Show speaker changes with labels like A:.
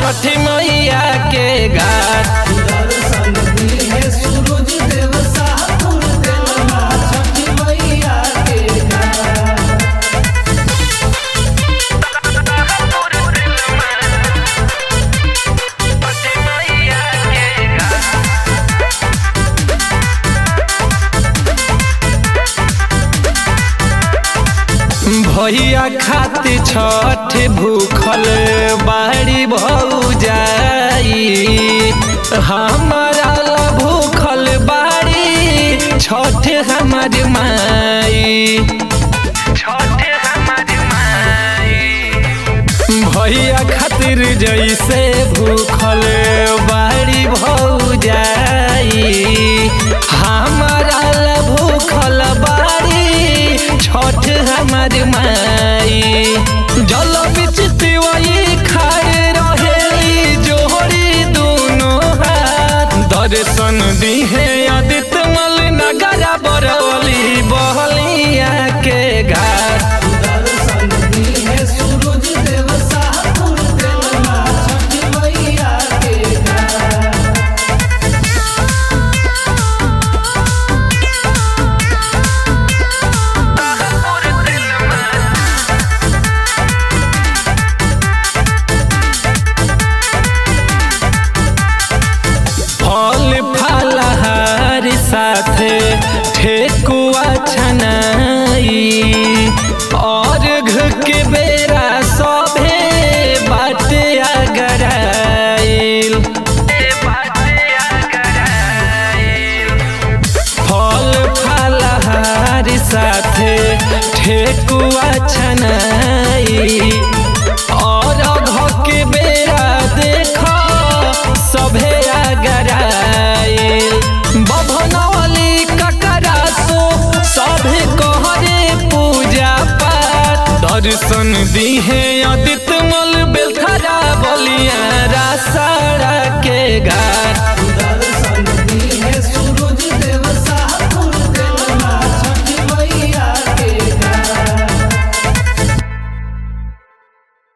A: छठी मैया के घाट
B: दर्शन दिहे सूरज देव सापुर देलना छठी मैया के घाट
A: भैया खातिर छठ भूखल बाड़ी भौजाई हमारा ला भूखल बाड़ी छठ हमार माई छठ हमार माई भैया खातिर जैसे भूखल बाड़ी भौजाई हमारा ला भूखल बाड़ी छठ हमार माई जल बिच तिवई खाए रहेली जोड़ी दोनों हाथ दर्शन दिहे आदित्य मल नगरा बरौली बहलिया के घाट
B: दर्शन दिहे सूरज देव सापुर देलना छठी मैया के घाट
A: फल फलहार साथे ठेकुआ छनाई और घ के बेरा सभे बाटे अगराइल फल फलहार साथे ठेकुआ छनाई और घ के बेरा देख सभे अगराइल बभनवली ककरासो सभे कहरे पूजा पाठ दर्शन दिहे